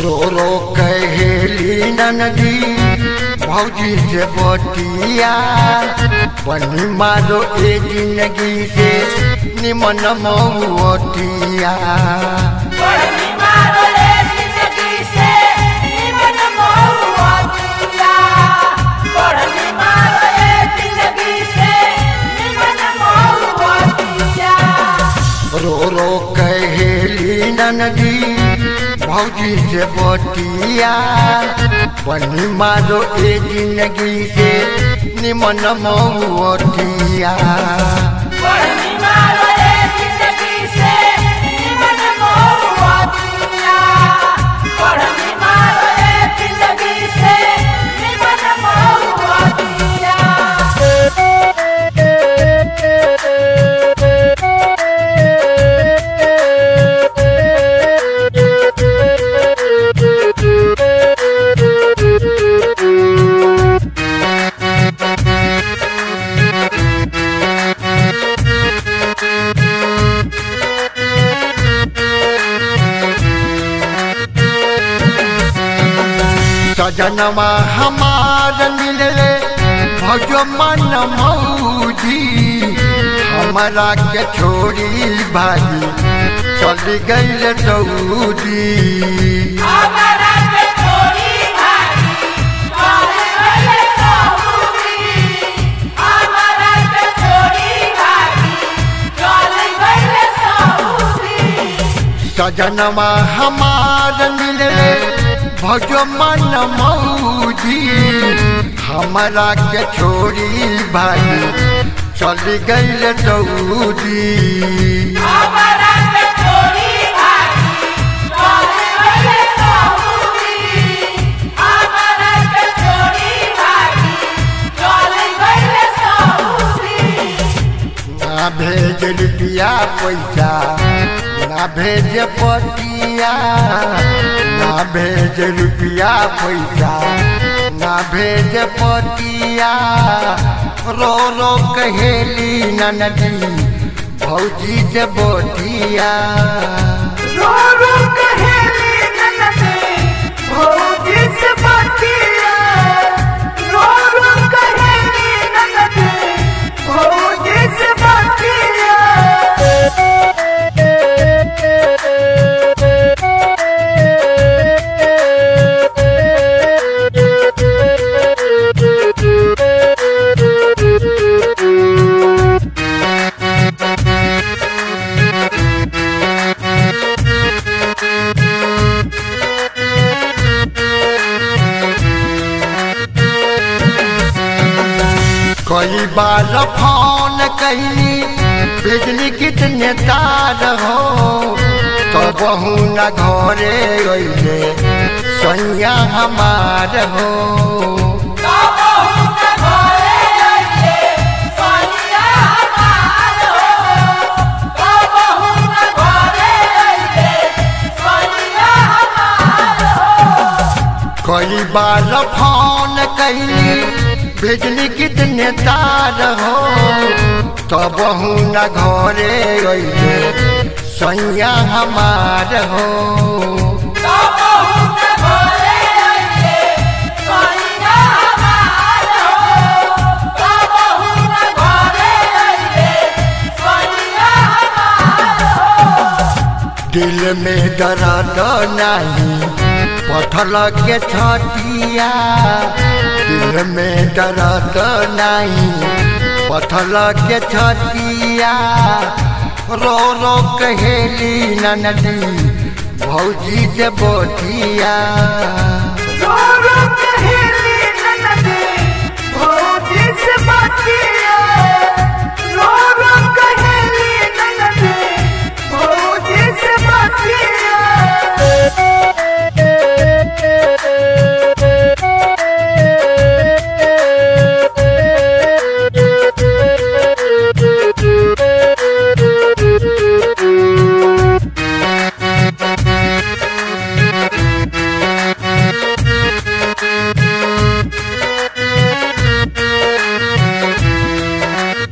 रो रो कहेली नदी भौजी से बतिया बनी मारो ए जिंदगी से निमन मऊतिया बढ़नी मारो रे जिंदगी से निमन महुआतिया बढ़नी मारो रे जिंदगी से निमन महुआतिया रो रो कहेली नदी भौजी से बतिया बनी मारो ए जिंदगी से निमन मऊतिया बढ़नी मारो रे जिंदगी से निमन महुआतिया बढ़नी मारो रे जिंदगी से निमन महुआतिया सजनमा हमार मिलले भजो मन मौजी हमारा के छोड़ी भाई चली गईल सऊदी हमारा के छोड़ी भाई चले गए सऊदी हमारा के छोड़ी भाई चले गए सऊदी सजनमा हमार मिलले भजो मन मौजी हमारा के छोड़ी भाई चली गईल सऊदी हमारा के छोड़ी भाई चले गए सऊदी हमारा के छोड़ी भाई चले गए सऊदी ना भेज रुपया पैसा ना भेज पतिया ना भेज रुपया पैसा ना भेज पतिया रो रो कहेली नदी भौजी से बोतिया रो रो कहेली ननदी भौजी से बतिया रो रो कहेली ननदी भौजी से बतिया कई बार फोन कैली बिजली कितने तार हो तो बहू न घरे गईले सैया हमार हो कई बार फोन कैली बिजली कितने तार हो तो बहू न घरे गईले सैया हमार हो दिल में दर्द नहीं पथल के छटिया दिल में दर्द नहीं पथल के छटिया रो रो कहेली नदी भौजी से बोतिया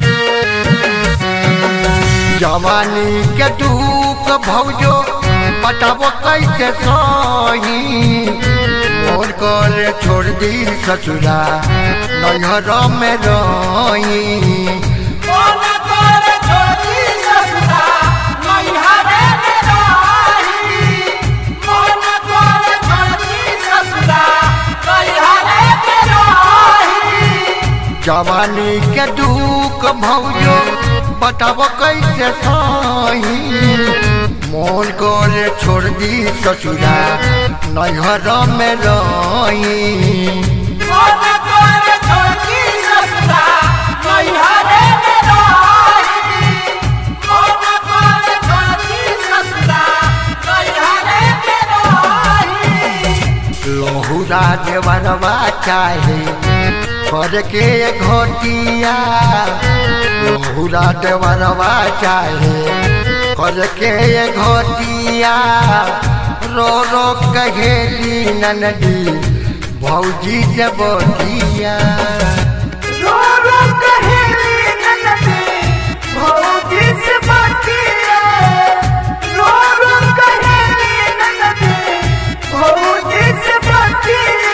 जवानी के दुख भौजो बताबो कैसे सही मोर कर छोड़ दी ससुरा नैहर में रही मन कर छोड़ी ससुरा नैहरे में रही मन कर छोड़ी ससुरा नैहरे में रही जवानी के दुख भौजो बताबो कैसे सही मोर कर छोड़ दी ससुरा नैहर में रही मन कर छोड़ी ससुरा नैहरे में रही मन कर छोड़ी ससुरा नैहरे में रही लहुरा देवरवा चाहे कर के घोटिया लहुरा देवरवा चाहे कर के घोटिया रो रो कहेली ननदी भौजी जबोटिया रो रो कहेली ननदी भौजी से बातिया रो रो कहेली ननदी भौजी से बातिया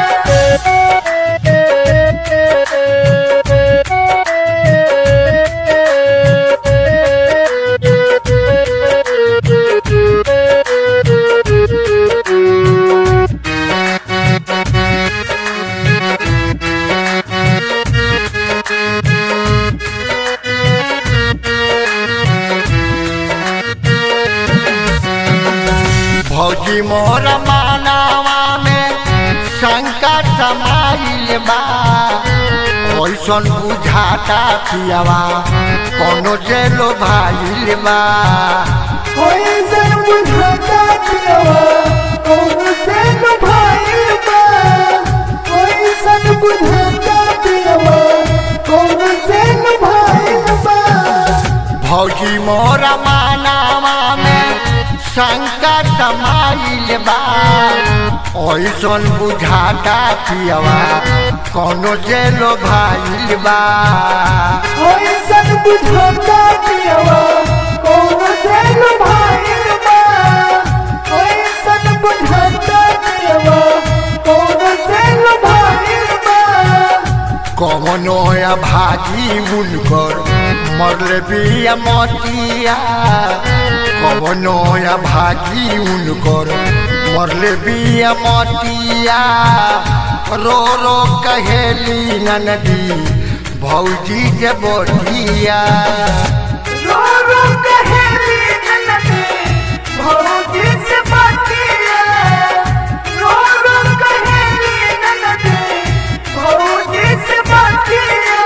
भौजी मोर मानवा में संकट समाइल बा ओइसन बुझाता पियावा कोनो जेलो भाइल बा कोई सन बुझाता पियवा कौन से न भाई बा कोई सन बुझाता पियवा कौन से न भाई बा भौजी मोर मानवा में संकट समाइल बा ओइसन बुझाता पियावा कोनो जेलो भाइल बा कोई सन बुझाता पियवा कौन से न भाई बा कोई सन बुझाता पियवा कौन से न भाई बा कवनो या भागी उनकर मरले बिया मटिया कवनो या भागी उनकर मरले बिया मटिया रो रो कहेली ननदी भौजी जे बोटिया रो रो कहेली ननदी भौजी से बातिया रो रो कहेली ननदी भौजी से बातिया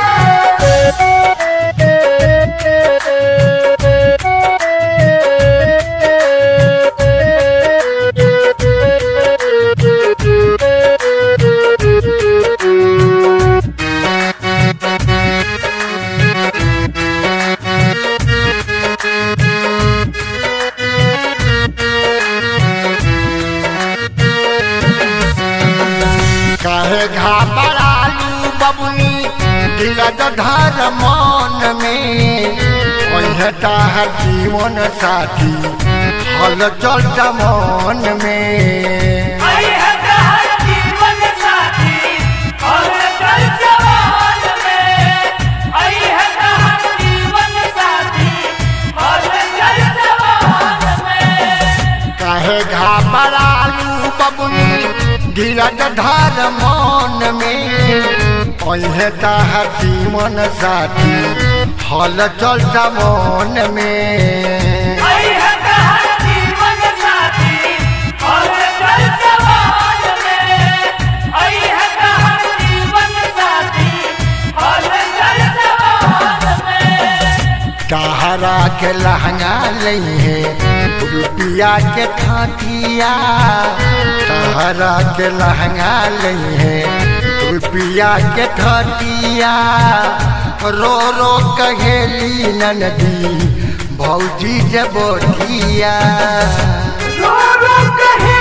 काहे घाबरालू बबुनी दिल धर मन में ओहे ताहर जीवन साथी हल चल मन में आई है कहर जीवन साथी और कल जवान में आई है कहर जीवन साथी और कल जवान में काहे घाबरालू बबुनी दिल धर मन में ओहे ताहर जीवन साथी हल चल मन में आई है कहर जीवन साथी और कल जवान में आई है कहर जीवन साथी और कल जवान में कहरा के लहंगा लइहे रुपिया के ठाठिया कहरा के लहंगा लइहे रुपिया के ठाठिया रो रो कहेली ननदी भौजी जबोटिया रो रो कहे